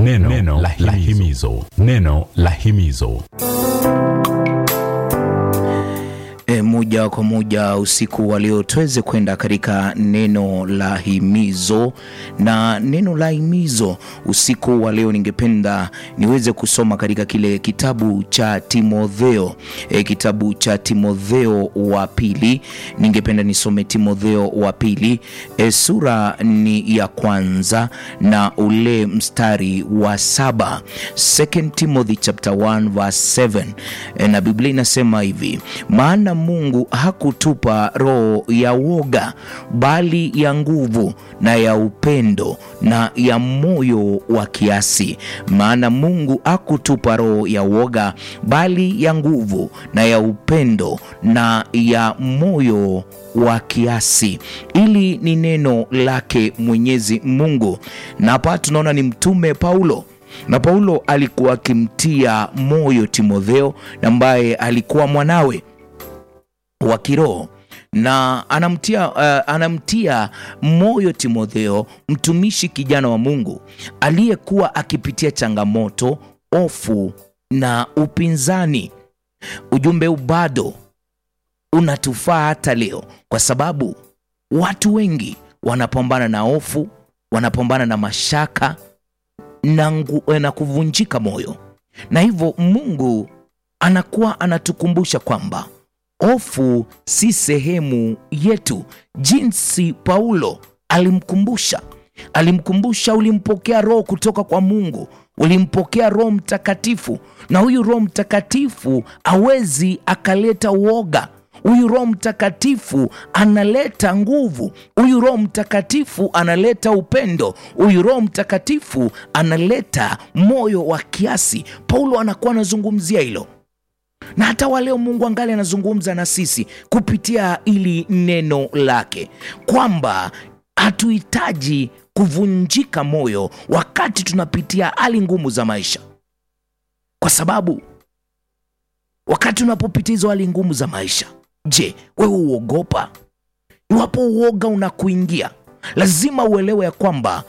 neno, neno la himizo, neno la himizo. E, moja kwa moja usiku wa leo tuweze kwenda katika neno la himizo, na neno la himizo usiku wa leo ningependa niweze kusoma katika kile kitabu cha Timotheo e, kitabu cha Timotheo wa pili. Ningependa nisome Timotheo wa pili e, sura ni ya kwanza na ule mstari wa saba. Second Timothy chapter 1 verse 7 e, na Biblia inasema hivi maana Mungu hakutupa roho ya woga, bali ya nguvu na ya upendo na ya moyo wa kiasi. Maana Mungu hakutupa roho ya woga, bali ya nguvu na ya upendo na ya moyo wa kiasi. Ili ni neno lake Mwenyezi Mungu, na hapa tunaona ni mtume Paulo na Paulo alikuwa akimtia moyo Timotheo ambaye alikuwa mwanawe wa kiroho na anamtia, uh, anamtia moyo Timotheo, mtumishi kijana wa Mungu aliyekuwa akipitia changamoto, hofu na upinzani. Ujumbe huu bado unatufaa hata leo, kwa sababu watu wengi wanapambana na hofu, wanapambana na mashaka na, ngu, na kuvunjika moyo, na hivyo Mungu anakuwa anatukumbusha kwamba hofu si sehemu yetu, jinsi Paulo alimkumbusha alimkumbusha, ulimpokea roho kutoka kwa Mungu, ulimpokea Roho Mtakatifu, na huyu Roho Mtakatifu awezi akaleta uoga. Huyu Roho Mtakatifu analeta nguvu. Huyu Roho Mtakatifu analeta upendo. Huyu Roho Mtakatifu analeta moyo wa kiasi. Paulo anakuwa anazungumzia hilo na hata wa leo Mungu angali anazungumza na sisi kupitia ili neno lake kwamba hatuhitaji kuvunjika moyo wakati tunapitia hali ngumu za maisha, kwa sababu wakati unapopitia hizo hali ngumu za maisha, je, wewe uogopa? Iwapo uoga unakuingia, lazima uelewe ya kwamba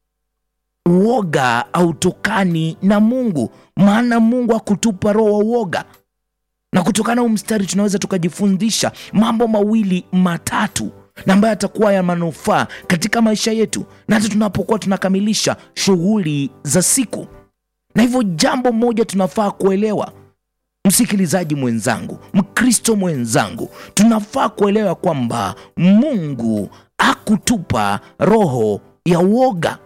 uoga hautokani na Mungu, maana Mungu hakutupa roho wa uoga na kutokana huu mstari tunaweza tukajifundisha mambo mawili matatu na ambayo yatakuwa ya manufaa katika maisha yetu na hata tunapokuwa tunakamilisha shughuli za siku. Na hivyo jambo moja tunafaa kuelewa, msikilizaji mwenzangu, Mkristo mwenzangu, tunafaa kuelewa kwamba Mungu hakutupa roho ya uoga.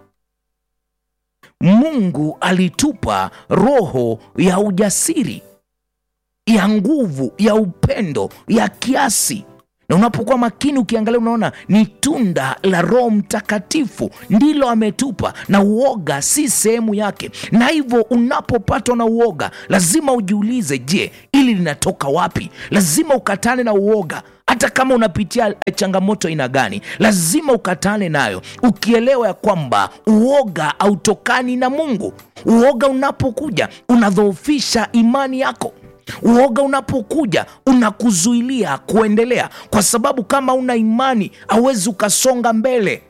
Mungu alitupa roho ya ujasiri ya nguvu ya upendo ya kiasi. Na unapokuwa makini ukiangalia, unaona ni tunda la Roho Mtakatifu ndilo ametupa, na uoga si sehemu yake. Na hivyo unapopatwa na uoga, lazima ujiulize, je, ili linatoka wapi? Lazima ukatane na uoga hata kama unapitia changamoto aina gani, lazima ukatane nayo, ukielewa ya kwamba uoga hautokani na Mungu. Uoga unapokuja unadhoofisha imani yako. Uoga unapokuja unakuzuilia kuendelea, kwa sababu kama una imani hauwezi ukasonga mbele.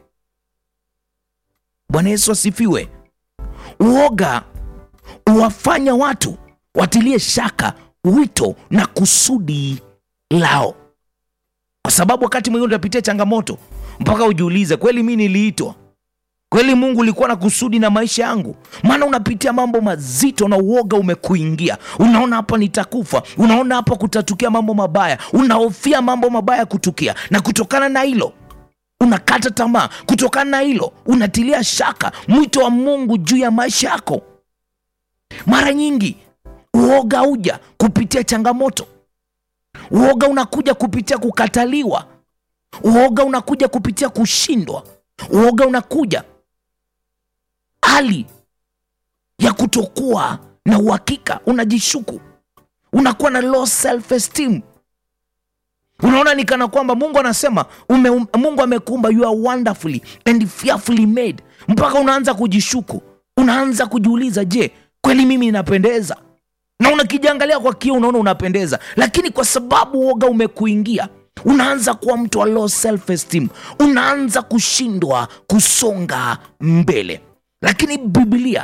Bwana Yesu asifiwe. Uoga huwafanya watu watilie shaka wito na kusudi lao, kwa sababu wakati mwingine utapitia changamoto mpaka ujiulize, kweli mi niliitwa kweli Mungu ulikuwa na kusudi na maisha yangu? Maana unapitia mambo mazito na uoga umekuingia, unaona hapa nitakufa, unaona hapa kutatukia mambo mabaya, unahofia mambo mabaya kutukia, na kutokana na hilo unakata tamaa, kutokana na hilo unatilia shaka mwito wa Mungu juu ya maisha yako. Mara nyingi uoga uja kupitia changamoto, uoga unakuja kupitia kukataliwa, uoga unakuja kupitia kushindwa, uoga unakuja hali ya kutokuwa na uhakika, unajishuku, unakuwa na low self esteem. Unaona ni kana kwamba Mungu anasema ume, um, Mungu amekuumba you are wonderfully and fearfully made, mpaka unaanza kujishuku, unaanza kujiuliza, je, kweli mimi ninapendeza? Na unakijiangalia kwa kioo, unaona unapendeza, lakini kwa sababu uoga umekuingia unaanza kuwa mtu wa low self esteem, unaanza kushindwa kusonga mbele. Lakini Biblia ina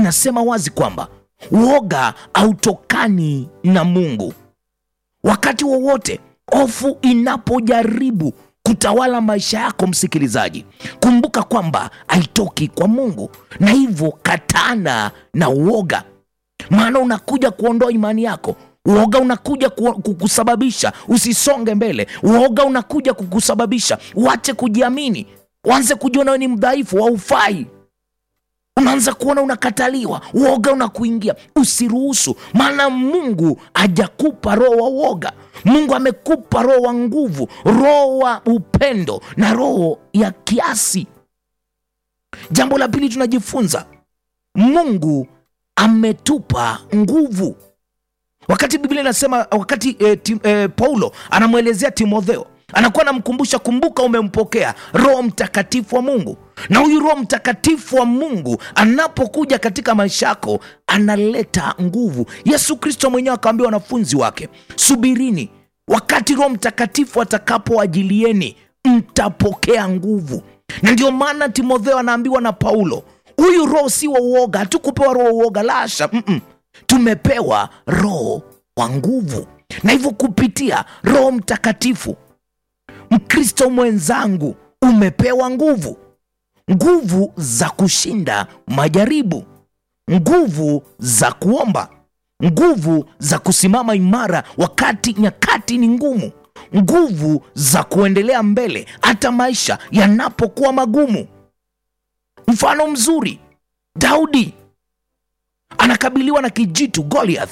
inasema wazi kwamba uoga hautokani na Mungu. Wakati wowote hofu inapojaribu kutawala maisha yako, msikilizaji, kumbuka kwamba haitoki kwa Mungu, na hivyo katana na uoga, maana unakuja kuondoa imani yako. Uoga unakuja ku- kukusababisha usisonge mbele. Uoga unakuja kukusababisha uache kujiamini, uanze kujiona wewe ni mdhaifu, haufai unaanza kuona unakataliwa, uoga unakuingia. Usiruhusu, maana Mungu hajakupa roho wa uoga. Mungu amekupa roho wa nguvu, roho wa upendo na roho ya kiasi. Jambo la pili tunajifunza, Mungu ametupa nguvu. Wakati Biblia inasema, wakati eh, tim, eh, Paulo anamwelezea Timotheo anakuwa anamkumbusha, kumbuka umempokea Roho Mtakatifu wa Mungu, na huyu Roho Mtakatifu wa Mungu anapokuja katika maisha yako analeta nguvu. Yesu Kristo mwenyewe akawaambia wanafunzi wake, subirini wakati Roho Mtakatifu atakapoajilieni, mtapokea nguvu. Na ndio maana Timotheo anaambiwa na Paulo, huyu roho si wa uoga, hatukupewa roho wa uoga, lasha mm-mm. Tumepewa roho wa nguvu, na hivyo kupitia Roho Mtakatifu Mkristo mwenzangu, umepewa nguvu, nguvu za kushinda majaribu, nguvu za kuomba, nguvu za kusimama imara wakati nyakati ni ngumu, nguvu za kuendelea mbele hata maisha yanapokuwa magumu. Mfano mzuri, Daudi anakabiliwa na kijitu Goliath,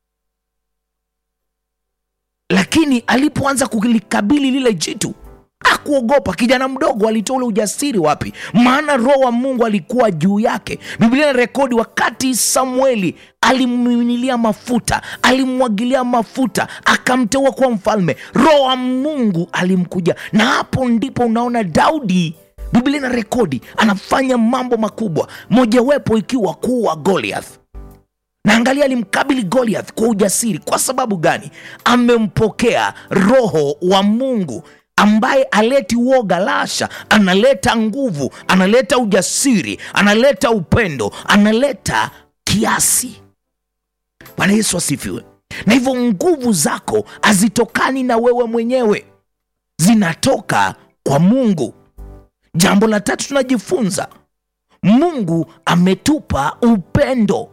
lakini alipoanza kulikabili lile jitu hakuogopa. Kijana mdogo alitoa ule ujasiri wapi? Maana roho wa Mungu alikuwa juu yake. Biblia ina rekodi wakati Samueli alimmimilia mafuta, alimwagilia mafuta, akamteua kuwa mfalme, roho wa Mungu alimkuja, na hapo ndipo unaona Daudi Biblia ina rekodi anafanya mambo makubwa, mojawapo ikiwa kuwa Goliath na angalia, alimkabili Goliath kwa ujasiri. Kwa sababu gani? Amempokea roho wa Mungu ambaye aleti uoga, lasha, analeta nguvu, analeta ujasiri, analeta upendo, analeta kiasi. Bwana Yesu asifiwe. Na hivyo nguvu zako hazitokani na wewe mwenyewe, zinatoka kwa Mungu. Jambo la tatu tunajifunza, Mungu ametupa upendo.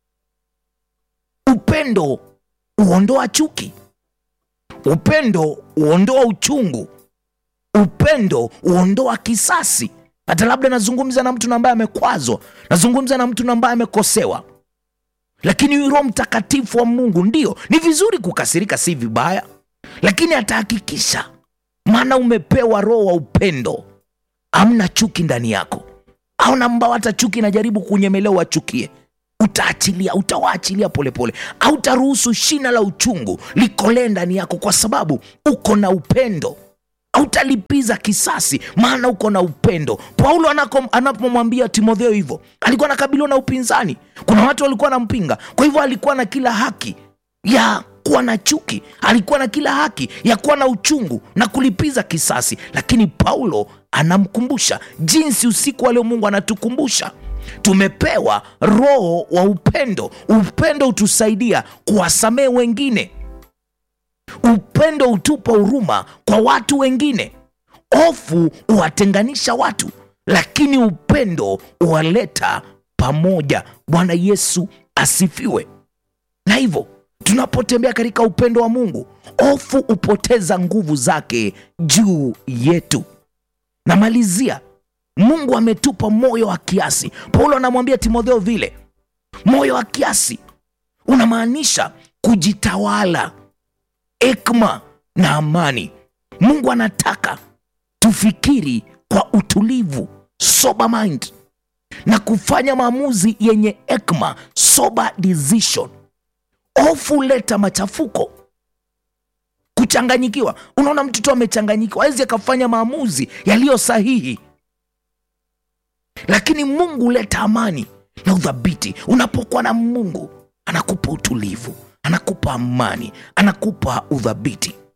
Upendo huondoa chuki, upendo huondoa uchungu, upendo huondoa kisasi. Hata labda nazungumza na mtu ambaye amekwazwa, nazungumza na mtu ambaye amekosewa, lakini huyu Roho Mtakatifu wa Mungu, ndio ni vizuri kukasirika, si vibaya, lakini atahakikisha, maana umepewa roho wa upendo, amna chuki ndani yako, au ambao hata chuki inajaribu kunyemelea wachukie utaachilia utawaachilia polepole, hautaruhusu shina la uchungu likolee ndani yako, kwa sababu uko na upendo. Hautalipiza kisasi, maana uko na upendo. Paulo anako- anapomwambia Timotheo hivyo, alikuwa anakabiliwa na upinzani. Kuna watu walikuwa wanampinga, kwa hivyo alikuwa na kila haki ya kuwa na chuki, alikuwa na kila haki ya kuwa na uchungu na kulipiza kisasi, lakini Paulo anamkumbusha jinsi usiku wa leo Mungu anatukumbusha tumepewa roho wa upendo. Upendo hutusaidia kuwasamehe wengine, upendo hutupa huruma kwa watu wengine. Hofu huwatenganisha watu, lakini upendo huwaleta pamoja. Bwana Yesu asifiwe. Na hivyo tunapotembea katika upendo wa Mungu, hofu hupoteza nguvu zake juu yetu. Namalizia, Mungu ametupa moyo wa kiasi. Paulo anamwambia Timotheo vile, moyo wa kiasi unamaanisha kujitawala, hekima na amani. Mungu anataka tufikiri kwa utulivu, sober mind, na kufanya maamuzi yenye hekima, sober decision. Hofu huleta machafuko, kuchanganyikiwa. Unaona mtu tu amechanganyikiwa, hawezi akafanya maamuzi yaliyo sahihi lakini Mungu huleta amani na udhabiti. Unapokuwa na Mungu, anakupa utulivu, anakupa amani, anakupa udhabiti.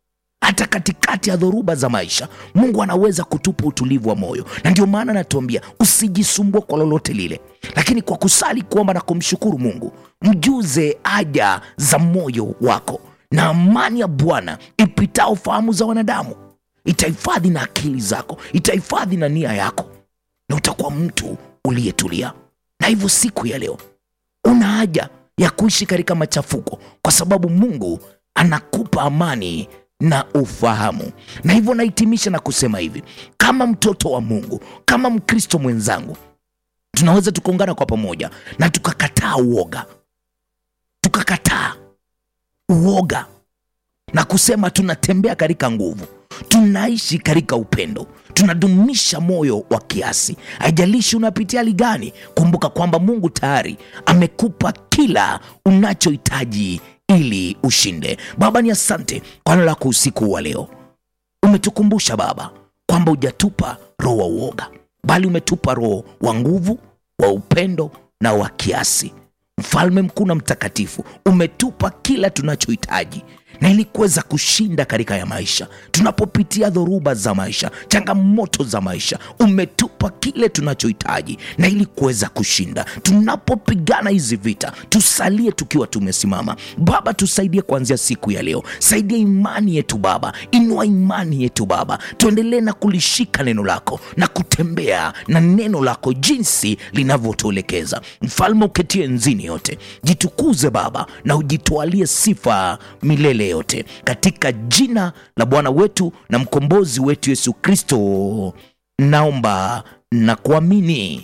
hata katikati ya dhoruba za maisha mungu anaweza kutupa utulivu wa moyo na ndio maana anatuambia usijisumbue kwa lolote lile lakini kwa kusali kuomba na kumshukuru mungu mjuze haja za moyo wako na amani ya bwana ipitao fahamu za wanadamu itahifadhi na akili zako itahifadhi na nia yako na utakuwa mtu uliyetulia na hivyo siku ya leo una haja ya kuishi katika machafuko kwa sababu mungu anakupa amani na ufahamu na hivyo nahitimisha na kusema hivi kama mtoto wa mungu kama mkristo mwenzangu tunaweza tukaungana kwa pamoja na tukakataa uoga tukakataa uoga na kusema tunatembea katika nguvu tunaishi katika upendo tunadumisha moyo wa kiasi haijalishi unapitia hali gani kumbuka kwamba mungu tayari amekupa kila unachohitaji ili ushinde baba ni asante kwa neno lako usiku wa leo umetukumbusha baba kwamba hujatupa roho wa uoga bali umetupa roho wa nguvu wa upendo na wa kiasi mfalme mkuu na mtakatifu umetupa kila tunachohitaji na ili kuweza kushinda katika ya maisha tunapopitia dhoruba za maisha changamoto za maisha umetupa kile tunachohitaji na ili kuweza kushinda tunapopigana hizi vita tusalie tukiwa tumesimama baba tusaidie kuanzia siku ya leo saidia imani yetu baba inua imani yetu baba tuendelee na kulishika neno lako na kutembea na neno lako jinsi linavyotuelekeza mfalme uketie nzini yote jitukuze baba na ujitwalie sifa milele yote katika jina la bwana wetu na mkombozi wetu yesu kristo naomba na kuamini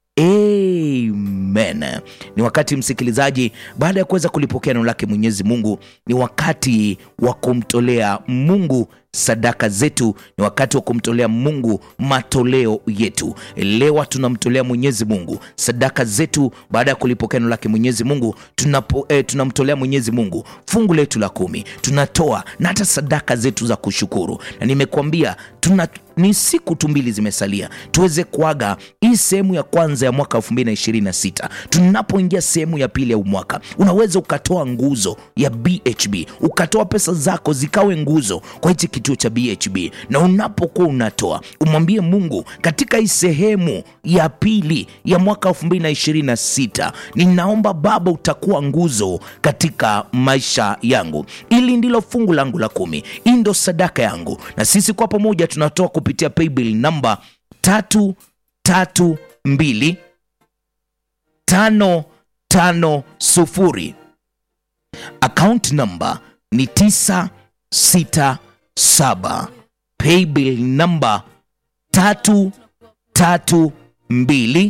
amen ni wakati msikilizaji baada ya kuweza kulipokea neno lake mwenyezi mungu ni wakati wa kumtolea mungu sadaka zetu ni wakati wa kumtolea mungu matoleo yetu lewa tunamtolea mwenyezi mungu sadaka zetu baada ya kulipokea neno lake mwenyezi mungu tunapo, eh, tunamtolea mwenyezi mungu fungu letu la kumi tunatoa na hata sadaka zetu za kushukuru na nimekuambia tuna ni siku tu mbili zimesalia tuweze kuaga hii sehemu ya kwanza ya mwaka 226 tunapoingia sehemu ya pili ya umwaka unaweza ukatoa nguzo ya bhb ukatoa pesa zako zikawe nguzo kwa hichi kituo cha bhb na unapokuwa unatoa umwambie mungu katika hii sehemu ya pili ya mwaka 226 ninaomba baba utakuwa nguzo katika maisha yangu ili ndilo fungu langu la kumi hii ndo sadaka yangu na sisi kwa pamoja tunatoa kupitia paybill namba tatu tatu mbili tano tano sufuri akaunti namba ni tisa sita saba paybill namba tatu tatu mbili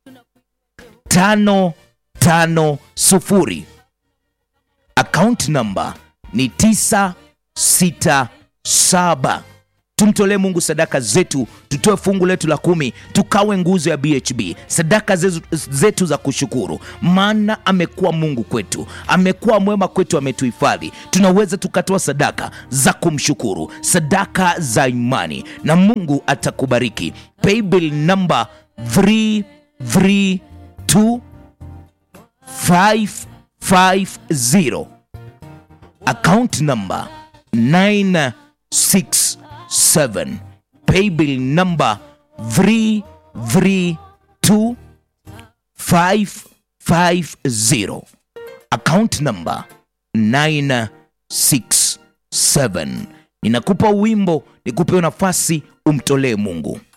tano tano sufuri akaunti namba ni tisa sita saba tumtolee mungu sadaka zetu tutoe fungu letu la kumi tukawe nguzo ya bhb sadaka zetu, zetu za kushukuru maana amekuwa mungu kwetu amekuwa mwema kwetu ametuhifadhi tunaweza tukatoa sadaka za kumshukuru sadaka za imani na mungu atakubariki paybill namba 332 550 account number 967 paybill number 332 550 account number 967 ninakupa wimbo nikupe nafasi umtolee mungu